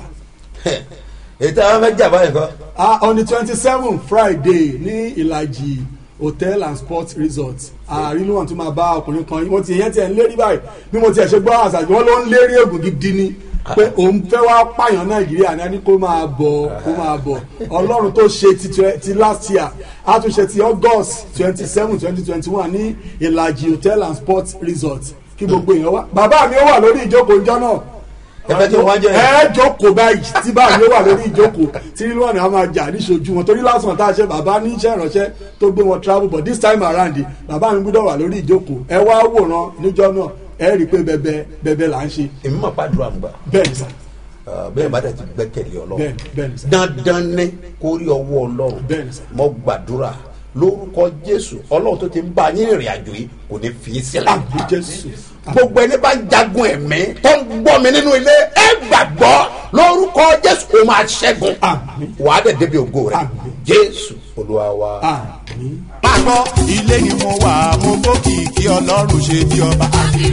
ètò àwọn fẹ́ jà báyìí kọ́. Ah, on the twenty seven friday ní ìlàjì hotel and sports resort àárín wọn tún máa bá ọkùnrin kan mo ti yẹn tiẹ̀ ń lérí báyìí bí mo tiẹ̀ ṣe gbọ́ àṣàjù wọn ló ń lérí ègùn gidi ni pé òun fẹ́ wá pààyàn nàìjíríà ní ẹni kó máa bọ̀ kó máa bọ̀ ọlọ́run tó ṣe ti twe- ti last year á tún ṣe ti august twenty seven twenty twenty one ní ìlàjì hotel and sports resort kí gbogbo èèyàn wá bàbá mi ó wà lórí ìjókòó ìjọ náà ẹ fẹ́ kí wọ́n jẹ́ ẹ jókòó báyìí tí báyìí ló wà lórí ìjókòó tí nínú ọ̀nà a máa jà níṣojú wọn torí lásán tá a ṣe bàbá ní iṣẹ́ ìránṣẹ́ tó gbé wọn travel but this time around bàbá mi gbọ́dọ̀ wà lórí ìjókòó ẹ wá wòran níjọ́ náà ẹ rí i pé bẹbẹ bẹbẹ là ń ṣe èmi máa pàdúrà ń gbà bẹ́ẹ̀ ni sà bẹ́ẹ̀ bá dẹ̀ ti gbẹ́kẹ̀lé ọlọ́run bẹ́ẹ̀ ni bẹ́ẹ̀ ni sà dandan ní kó rí ọwọ́ ọlọ́run Bẹ́ẹ̀ ni sà. mo gbàdúrà lórúkọ jésù ọlọ́run tó ti ń bá yín rìnrìn àjò yìí kò ní fi í sílẹ̀ àbí jésù gbogbo ẹni bá ń jagun ẹ̀mí tó ń gbọ́ mi nínú ilé ẹ gbàgbọ́ lórúkọ jésù ó máa ṣẹ́gun wàá dẹ̀ débi ògo rẹ̀ jésù olúwa wa. máa gbọ́ ilé ni mo wà mo gbókìkí ọlọ́run ṣe bí ọba.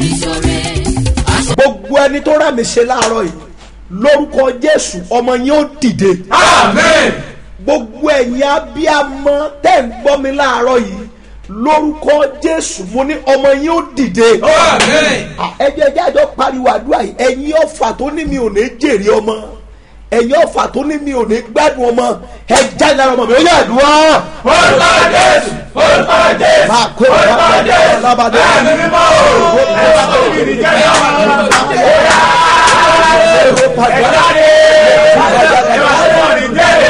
gbogbo ẹni tó rà mí ṣe láàárọ̀ yìí lórúkọ jésù ọmọ yín ó dìde. amen. gbogbo ẹ̀yin abíamọ tẹ́ ń gbọ́ mi láàárọ̀ yìí lórúkọ jésù mo ní ọmọ yín ó dìde. amen. ẹjẹ jájọ pariwo àdúrà yìí ẹ̀yin ọ̀fà tó ní mi ò ní jèrè ọmọ ẹ̀yin ọ̀fà tó ní mi ò ní gbádùn ọmọ ẹ jáde lára ọmọ mi ó yà àdúrà. orúkọ jésù orúkọ jésù máa kó orúkọ jésù alábàdé. ẹ̀mí mímọ́ o ẹ̀sọ́ tó kiri jẹ́ ọmọ ẹ̀jáde ẹ̀jáde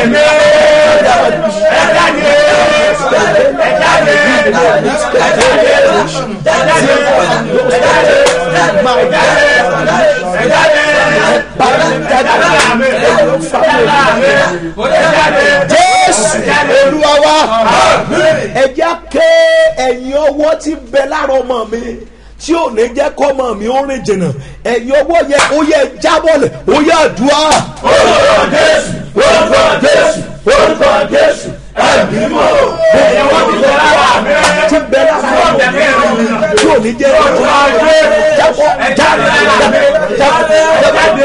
jésù olúwa wa ẹjẹ ké ẹ̀yin ọwọ́ tí bẹ lára ọmọ mi tí ò ní jẹ́ kọ́mọ mi ó rìn jìnnà ẹ̀yin ọwọ́ yẹn ó yẹ jábọ̀lẹ̀ ó yẹ àdúrà. orúkọ jésù orúkọ jésù orúkọ jésù ẹ̀mí mímọ́ o ẹ̀yẹ wọ́n ti bẹ̀rẹ̀ lára mi tí bẹ lára ọmọ mi tí ò ní jẹ́ orúkọ jésù jábọ̀ ẹ̀jáde lára mi ẹ̀jáde ẹ̀jáde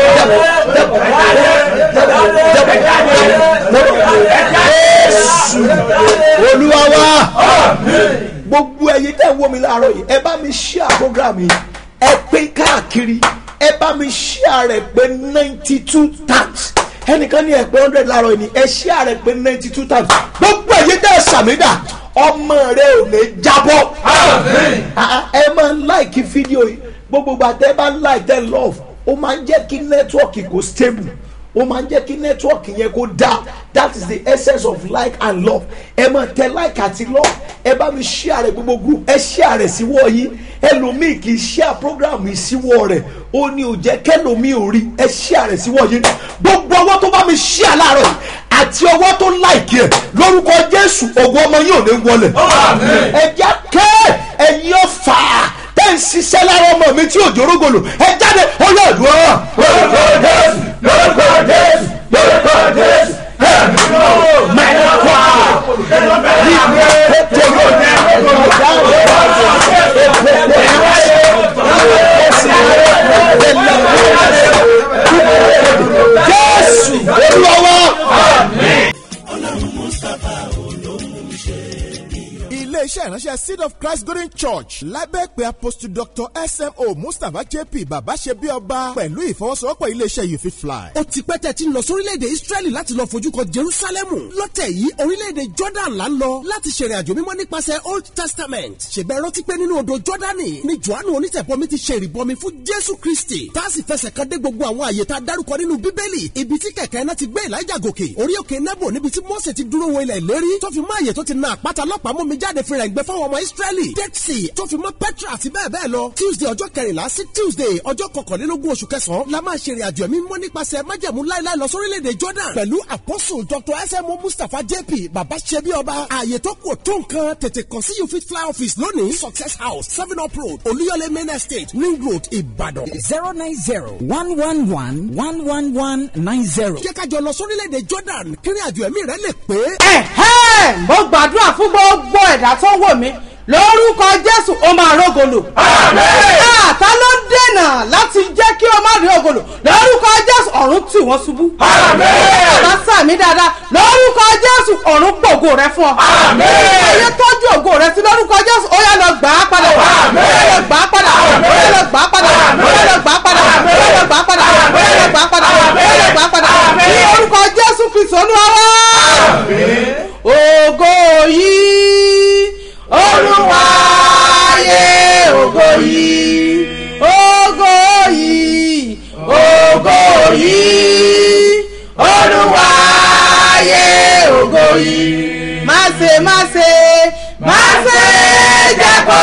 jésù olúwa wa gbogbo ẹyin tẹ́ ń wò mí láàárọ̀ yìí ẹ bá mi share program yìí ẹ pín káàkiri ẹ bá mi share rẹ̀ pé ninety two times ẹnìkan ní ẹ pé hundred láàárọ̀ yìí ni ẹ share rẹ̀ pé ninety two times gbogbo ẹyin tẹ́ ẹ sàmìdà ọmọ rẹ ò ní jábọ́ Ah, ẹ máa ń like fídíò yìí gbogbo ìgbà tẹ́ ẹ bá ń like tẹ́ ẹ love ó máa ń jẹ́ kí nẹ́tíwọ̀kì kó stable ó máa ń jẹ́ kí nẹ́tíwọ̀kì yẹn kó dá that is the essence of like and love ẹ máa tẹ like àti love ẹ bá mi share rẹ gbogbo group ẹ share rẹ síwọ́ yín ẹlòmíì kì í share program yìí síwọ́ rẹ̀ ó ní ò jẹ́ kẹlòmíì ò rí ẹ share rẹ síwọ́ yín gbogbo ọwọ́ tó bá mi share láàárọ̀ yìí àti ọwọ́ tó like ẹ lórúkọ jésù ògùn ọmọ yìí ò ní wọlé ẹ jẹ́ kẹ́ ẹ̀yin ọ̀fà tẹ́ ń ṣiṣẹ́ lára ọmọ mi tí òjò rógòlò ẹ jáde ó yọ àdúrà. orúkọ jésù lórúkọ jésù lórúkọ jésù ẹ̀mí mímọ́ o mẹ́rin kọ́ jésù olúwa iléeṣẹ́ ìránṣẹ́ seed of christ golden church lábẹ́ pé apostle dr smo mustapha jp bàbá ṣe bí ọba pẹ̀lú ìfọwọ́sowọ́pọ̀ iléeṣẹ́ you fit fly. ó ti pẹ́ tẹ́ ti ń lọ sórílẹ̀-èdè israẹli láti lọ fojú kan jerusalemu lọ́tẹ̀ yìí orílẹ̀-èdè jordan là ń lọ láti ṣèrìn àjò mímọ́ nípasẹ̀ old testament ṣègbẹ́ rántí pé nínú odò jordani ni johannu onítẹ̀bọmi ti ṣe ìrìbọmi fún jésù kristi tá a sì fẹsẹ̀ kan dé gbogbo àwọn àyè tá a dárúkọ nínú bíbélì ibi tí kẹ̀kẹ́ náà ti gbé elijah gòkè orí òkè nebo níbi tí mose ti dúró wo ilẹ̀ ìlérí tó fi mọ́ àyè tó ti na àpáta lọ́pàá mú mi jáde fìrà ìgbẹ́ fáwọn ọmọ israẹli dead sea tó fi mọ́ petra àti bẹ́ẹ̀ bẹ́ẹ̀ lọ tuesday ọjọ́ kẹrìnlá sí tuesday ọjọ́ kọkànlélógún oṣù kẹsàn-án la máa ṣe ìrìnàjò ẹ̀mí mọ́ nípasẹ̀ májẹ̀mú láíláí lọ sórílẹ̀-èdè jordan pẹ̀lú apostle dr smo mustapha jp baba ṣebi ọba ààyè tó kù tó nǹkan tètè kàn sí you fit fly office lónìí success house seven up road olúyọlé main estate ring road ìbàdàn. zero nine zero one one one one one one nine zero. jẹ́ ká jọ lọ sórílẹ̀-èdè jordan kí ìrìnàjò ẹ̀mí rẹ lè pé. ẹ̀hẹ́ mo gbàdúrà fún gbogbo ẹ̀dá tó wò mí lórúkọ jésù ó máa rógolo. àtà ló dènà láti jẹ́ kí o má rí ògolo lórúkọ jésù ọ̀run tì wọ́n ṣubú. bàbá sàmì dáadáa lórúkọ jésù ọ̀run gbògo rẹ fún ọ. ayé tọ́jú ògo rẹ sí lórúkọ jésù ó yà lọ gbà á padà. ó yà lọ gbà á padà. ó yà lọ gbà á padà. ó yà lọ gbà á padà. ó yà lọ gbà á padà. ó yà lọ gbà á padà. ó yà lọ gbà á padà. ní orúkọ jésù kristu olúwa wá. ògo yìí olúwa yé ògo yìí ògo yìí ògo yìí olúwa yé ògo yìí má ṣe má ṣe má ṣe jẹ́ kó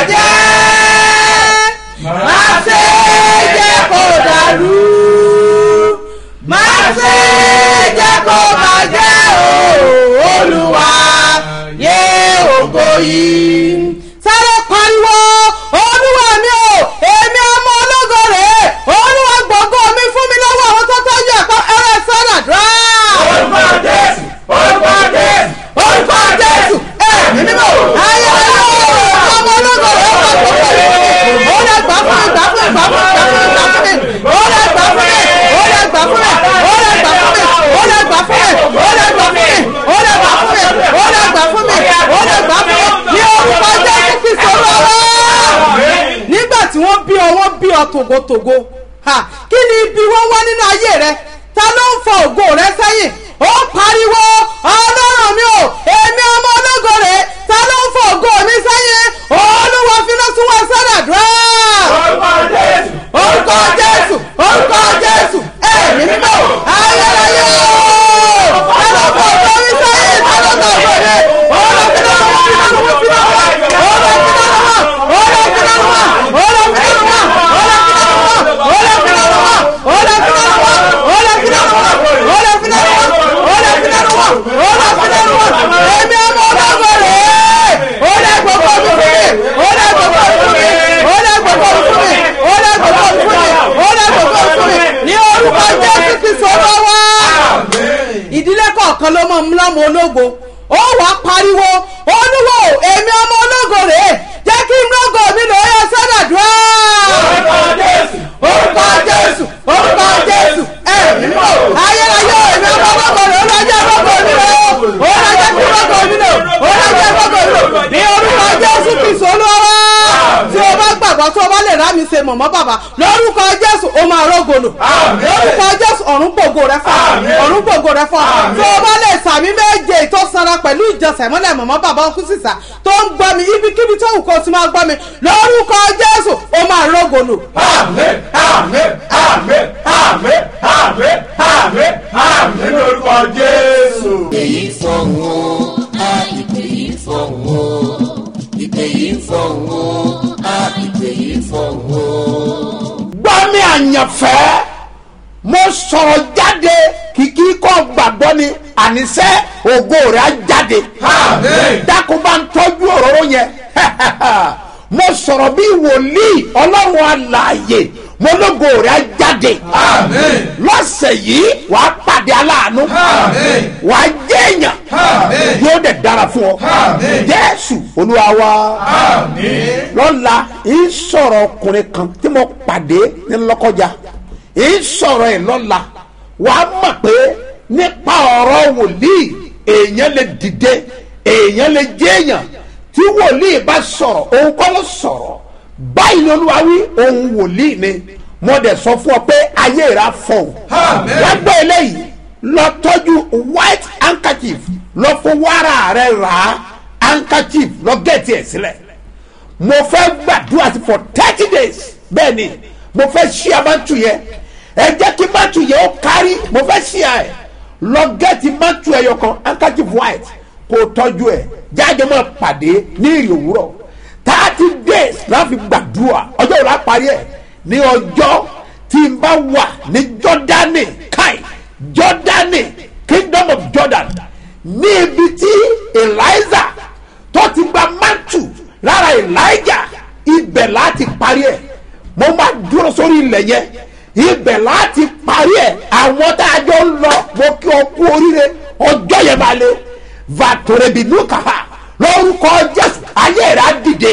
bàjẹ́ má ṣe jẹ́ kó dàrú má ṣe jẹ́ kó bàjẹ́ o olúwa yé ògo yìí. sáré pariwo olúwa mi o èmi tògótògó Ha, kí ni ibi wọn wá nínú ayé rẹ ta ló ń fa ògo rẹ sẹ́yìn ó pariwo ọlọ́run mi ò èmi ọmọ ológo rè ta ló ń fa ògo mi sẹ́yìn olúwa finá tún wá sọ́dà dúró. orúkọ jésù orúkọ jésù ẹ̀mí mímọ́ ayérayé o ta ló fa ògo mi sẹ́yìn ta ló fa ògo mi olúwa finá tún wá finá tún wá finá wá olúwa finá tún wá olúwa finá tún wá olúwa finá tún wá olúwa finá tún wá olúwa finá tún wá olúwa finá tún wá olúwa finá tún wá olúwa finá tún wá olúwa finá tún wá olúwa finá tún wá èmi ọmọ ọlọ́gbọ̀ rẹ̀ olúwa gbogbo mi fún mi olúwa gbogbo mi fún mi olúwa gbogbo mi fún mi olúwa gbogbo mi fún mi olúwa gbogbo mi fún mi ní orúkọ jésù kristu olówó ìdílé kọ̀ọ̀kan ló mọ̀ ńlọ́mọ ológo ó wàá pariwo olúwo èmi ọmọ ológo rèé jẹ́ kí n lógo mi lò ó yẹ sọ́dọ̀dúrà. orúkọ jésù orúkọ jésù orúkọ jésù ẹ̀mí mọ̀ ayérayé èmi ọmọ ológo rèé ó lọ́jọ́ lógo mi lò ó lọ́jọ́ kí lógo mi lò ó lọ́jọ́ lógo mi lò ní orúkọ jésù kristu olúwa tí o bá gbàgbọ́ tó o bá lè rá mi ṣe mọ̀mọ́ bàbá lórúkọ jésù o máa rógolo lórúkọ jésù ọ̀run gbògo rẹ fọ́ ọ̀run gbògo rẹ fọ́ tí o bá lè sàmì méje tó sanra pẹ̀lú ìjọsẹ̀ mọ́lẹ̀ mọ̀mọ́ bàbá ọkú sísà tó ń gbọ́ mi ibikíbi tó wù kó o ti máa gbọ́ mi lórúkọ jésù o máa rógolo. àmín àmín àmín àmín àmín àmín àmín lórúkọ jésù. èyí fọ̀hún o a ìpè yìí fọ̀hún o ìpè yìí fọ̀hún o a ìpè yìí fọ̀hún o. gbọ́ mi àyànfẹ́ mo sọ̀rọ̀ jáde kìkì kọ́ gbàgbọ́ ni àníṣe ògo rẹ̀ á jáde dákun bá ń tọ́jú òróró yẹn mo sọ̀rọ̀ bí wòlíì ọlọ́run alààyè mo lógo rẹ̀ á jáde lọ́sẹ̀ yìí wàá pàdé aláàánú wàá jẹ́ èèyàn yóò dẹ̀ dára fún ọ jésù olúwa wa lọ́la ń sọ̀rọ̀ ọkùnrin kan tí mo pàdé ní lọ́kọjá ń sọ̀rọ̀ ẹ̀ lọ́la wàá mọ̀ pé nípa ọ̀rọ̀ wòlíì èèyàn lè dìde èèyàn lè jẹ́ èèyàn tí wòlíì bá sọ̀rọ̀ òun kọ́ ló sọ̀rọ̀ báyìí ni olúwa wí òun wòlíì ni mo dẹ̀ sọ fún ọ pé ayé rà fọ̀ wọ́n gbọ́ eléyìí lọ tọ́jú white handkerchief lọ fún wàrà rẹ rà á handkerchief lọ gẹ̀ẹ́tì ẹ̀ sílẹ̀ mo fẹ́ gbàdúrà sí for thirty days bẹ́ẹ̀ ni mo fẹ́ ṣí abátu yẹn ẹ jẹ́ kí mátù yẹn ó kárí mo fẹ́ ṣí ẹ lọ gẹ́ẹ̀tì mátù ẹyọ kan handkerchief white kó o tọ́jú ẹ jáde máa pàdé ní ìrì òwúrọ̀ thirty days láfi gbàdúrà ọjọ́ òun á parí ẹ̀ ní ọjọ́ tí n bá wà ní jọ́dánì káì jọ́dánì kingdom of jordan ní ibi tí eliza tó ti gba mátù lára elijah ibẹ̀ láti parí ẹ̀ mo máa dúró sórí ilẹ̀ yẹn ibẹ̀ láti parí ẹ̀ àwọn tá a jọ ń lọ mo kí ọ kú oríire ọjọ́ yẹn máa le vatorebinuka lórúkọ jésù ayé rẹ̀ á dìde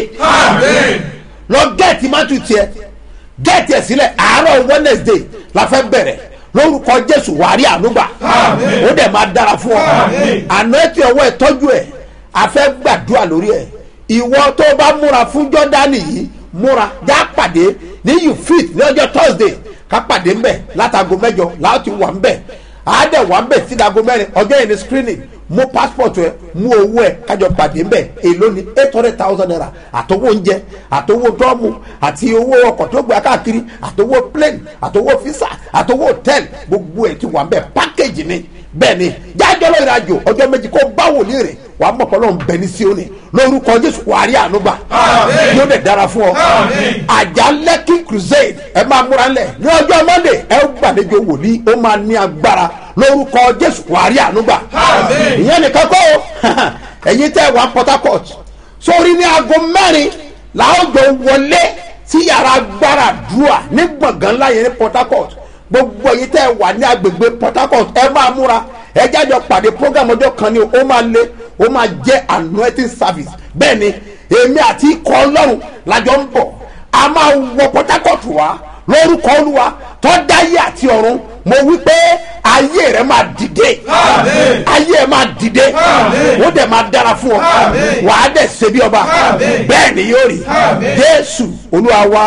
lọ gẹ́ẹ̀tì mátù tiẹ̀ gẹ́ẹ̀tì ẹ̀ sílẹ̀ àárọ̀ wednesday la fẹ́ bẹ̀rẹ̀ lórúkọ jésù wàrí ànúgbà ó dẹ̀ máa dára fún ọ àná ètò ọwọ́ ẹ̀ tọ́jú ẹ̀ a fẹ́ gbàdúrà lórí ẹ̀ ìwọ tó bá múra fún jọ́dánì yìí múra já pàdé ní you fit ní ọjọ́ thursday ká pàdé ńbẹ̀ látago mẹ́jọ láti wà ńbẹ̀ àádẹ́ wà ńbẹ̀ sídago mẹ́rin ọjọ́ yẹn ní screening mú passport ẹ mú owó ẹ kájọ pàdé ńbẹ̀ èló ni eight hundred thousand naira àtọwọ́ oúnjẹ àtọwọ́ dọ́ọ̀mù àti owó ọkọ̀ tó gbé káàkiri àtọwọ́ plane àtọwọ́ visa àtọwọ́ hotel gbogbo ẹ̀ ti wà ńbẹ̀ package ni bẹ́ẹ̀ ni jájọ́ lọ́ọ́ ìrìnàjò ọjọ́ méjì kó bá wòlíì rẹ̀ wà á mọ̀ pé ọlọ́run bẹ ní síónì lórúkọ jésù wà á rí ànúgbà yóò dẹ̀ dára fún ọ àjà lẹ́kì crusade ẹ máa múra ńlẹ̀ ní ọjọ́ monday ẹ ó gbàlejò wòlíì ó máa ní agbára lórúkọ jésù wà á rí ànúgbà ìyẹn nìkan kọ́ o ẹ̀yin tẹ́ wà port harcourt sórí ní aago mẹ́rin làwọn jọ wọlé sí yàrá agbára dùà ní gbọ̀ngàn ńlá yẹn ní port harcourt gbogbo ẹ̀yin tẹ́ wà ní agbègbè port harcourt ẹ máa múra ẹ jájọ pàdé program ọjọ́ kan ni ó máa lé ó máa jẹ́ anointing service bẹ́ẹ̀ ni èmi àti ikọ̀ ọlọ́run lájọ ń bọ̀ a máa wọ port harcourt wá lórúkọ olúwa tó dáyé àti ọ̀run mo wí pé ayé rẹ máa dìde ayé rẹ máa dìde ó dẹ̀ máa dára fún ọ wàá dẹ̀ ṣe bí ọba bẹ́ẹ̀ ni yóò rí jésù olúwa wa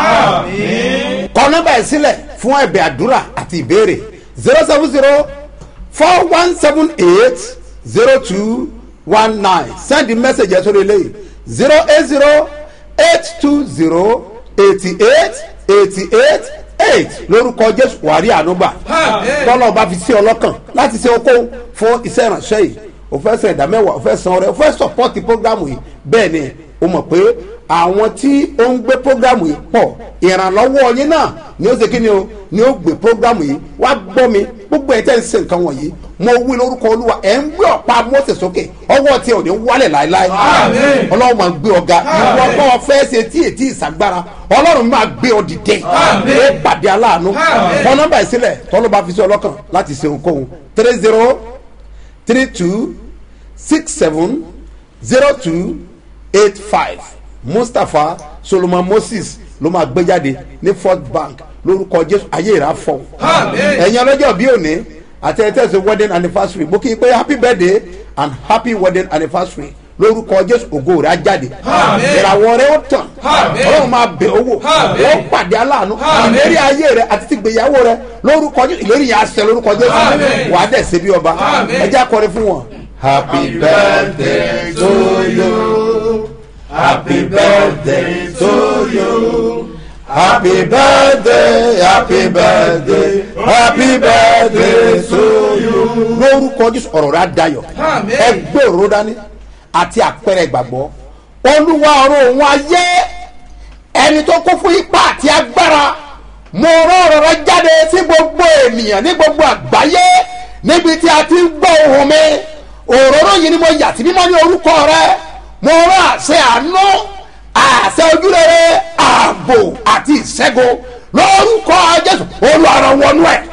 kọ nọ́mbà ẹ̀ sílẹ̀ fún ẹ̀bẹ̀ àdúrà àti ìbéèrè zero seven zero four one seven eight zero two one nine send the message ẹ̀ sórí eléyìí zero eight zero eight two zero eighty eight eighty eight eight lórúkọ jésù wàrí ànúgbà tọ́lọ̀ bá fi sí ọlọ́kàn láti ṣe okó fún iṣẹ́ ìrànṣẹ́ yìí o fẹ́ san ìdá mẹ́wàá o fẹ́ san ọrẹ o fẹ́ sọpọ́tì prógrámù yìí bẹ́ẹ̀ ni o mọ̀ pé àwọn tí ó ń gbé prógrámù yìí pọ̀ ìrànlọ́wọ́ yín náà ni ó ṣe kí ni o ni ó gbé prógrámù yìí wá gbọ́ mi gbogbo ẹ̀ tẹ́ ń ṣe nǹkan wọ̀nyí mo wí lórúkọ olúwa ẹ̀ ń gbé ọ̀pá mọ́tẹ̀ sókè ọwọ́ tí ò ní wálẹ̀ láéláé ọlọ́run máa gbé ọ̀gá ìwọ kọ́ ọ fẹ́ ṣe tí ètí ìsàgbára ọlọ́run máa gbé ọ dìde ó pàdé aláàánú wọn nọ́mbà ìsílẹ̀ tọ́lọ́ bá fi sí ọlọ́kàn láti ṣe ohunkóhun three zero three two six seven zero two eight five mustapha solomon moses ló máa gbé jáde ní fort bank lórúkọ jésù ayé ìrà fọ ẹ̀yin ọlọ́jọ́ bí òní àti ẹ̀ tẹ̀sí wedding anniversary mo kí i pé happy birthday and happy wedding anniversary lórúkọ jésù ògo rẹ̀ á jáde ìràwọ̀ rẹ̀ ó tàn ọlọ́run máa bẹ̀ owó ó pàdé aláàánú ìlérí ayé rẹ̀ àti ti gbéyàwó rẹ̀ lórúkọ jésù ìlérí yẹn á ṣẹ lórúkọ jésù wà á dẹ̀ ṣe bí ọba ẹ jẹ́ akọrin fún wọn. happy birthday to you happy birthday to you. Happy birthday, happy birthday, happy birthday to you. Lórúkọ Jésù ọ̀rọ̀ rẹ̀ á dayọ̀. Ẹgbẹ́ òróró dání àti àpẹẹrẹ ìgbàgbọ́. Olúwa ọ̀rọ̀ òun ayé ẹni tó kún fún ipá àti agbára. Mo rán ọ̀rọ̀ rẹ jáde sí gbogbo ènìyàn ní gbogbo àgbáyé níbi tí a ti ń gbọ́ ohùn mi. Òróró yìí ni mo yà sí mímọ́ ní orúkọ rẹ. Mo rán àṣẹ àánú àṣẹ ojúrere ààbò àti ìṣẹ́gun lórúkọ jésù olùwàrọ̀ wọnú ẹ̀.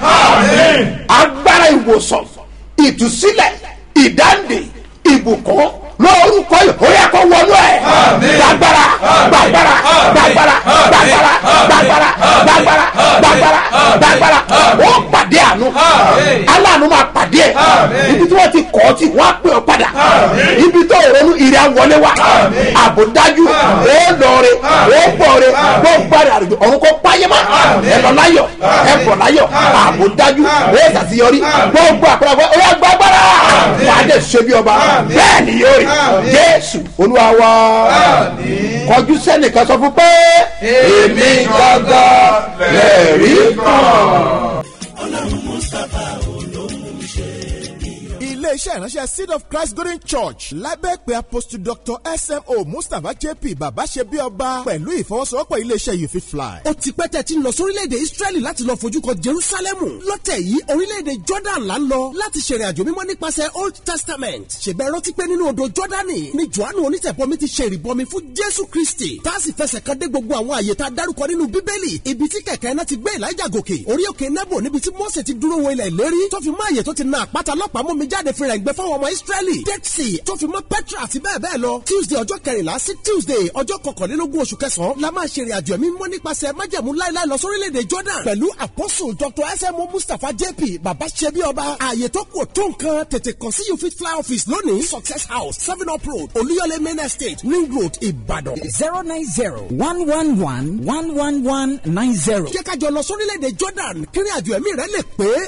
agbára ìwòsàn ìtúsílẹ̀ ìdáǹdè ìbùkún lórúkọ yìí ó yẹ kó wọnú ẹ̀. gbàgbára gbàgbára gbàgbára gbàgbára gbàgbára gbàgbára gbàgbára gbàgbára ó pàdé àánú aláàánú máa pàdé ẹ̀ ibi tí wọ́n ti kọ́ ọ́ tí wọ́n á pè ọ́ padà ibi tó ronú ìrẹ́ wọlé wa àbò dájú ó lọre ó bọ̀re gbogbo àrẹ àrùjọ ọ̀run kó páyé má ẹ lọ láyọ̀ ẹ bọ̀ láyọ̀ àbò dájú ó ṣàṣeyọrí gbogbo àpẹẹrẹ ó yà gbàgbára wà á dẹ̀ ṣe bí ọba bẹ́ẹ̀ ni yóò rí jésù olúwa wa kọjú sẹ́nìkan sọ fún pé èmi gangan lẹ́ẹ̀rí kan. ọlọ́run mustapha olóhùn ṣe iléeṣẹ́ ìránṣẹ́ seed of christ golden church lábẹ́ pé apostle dr smo mustapha jp bàbá ṣe bí ọba pẹ̀lú ìfọwọ́sowọ́pọ̀ iléeṣẹ́ you fit fly. ó ti pẹ́ tẹ̀ tí ń lọ sórílẹ̀-èdè israẹli láti lọ fojú kan jerusalemu lọ́tẹ̀ yìí orílẹ̀-èdè jordan là ń lọ láti ṣèrìn àjò mímọ́ nípasẹ̀ old testament ṣèbẹ̀ rántí pé nínú odò jordani ni johannu onítẹ̀bọmi ti ṣe ìrìbọmi fún jésù kristi tá a sì fẹsẹ̀ kan dé gbogbo àwọn àyè tá a dárúkọ nínú bíbélì ibi tí kẹ̀kẹ́ náà ti gbé elijah gòkè orí òkè nebo níbi tí mose ti dúró wo ilẹ̀ ìlérí tó fi mọ́ àyè tó ti na àpáta lọ́pàá mú mi jáde fi rẹ̀ gbẹ fáwọn ọmọ israẹli dead sea tó fi mọ́ petra àti bẹ́ẹ̀ bẹ́ẹ̀ lọ tuesday ọjọ́ kẹrìnlá sí tuesday ọjọ́ kọkànlélógún oṣù kẹsàn-án la máa ṣèrìn àjò ẹ̀mí mọ́ nípasẹ̀ májẹ̀mú láéláé lọ sórílẹ̀-èdè jordan pẹ̀lú apostle dr smo mustapha jp baba ṣebi ọba ààyè tó kù tó nǹkan tètè kàn sí you fit fly office lónìí success house seven up road olúyọlé main estate ring road ìbàdàn. zero nine zero one one one one one one nine zero. jẹ́ ká jọ lọ sórílẹ̀-èdè jordan kí ni àjò ẹ̀mí rẹ lè pé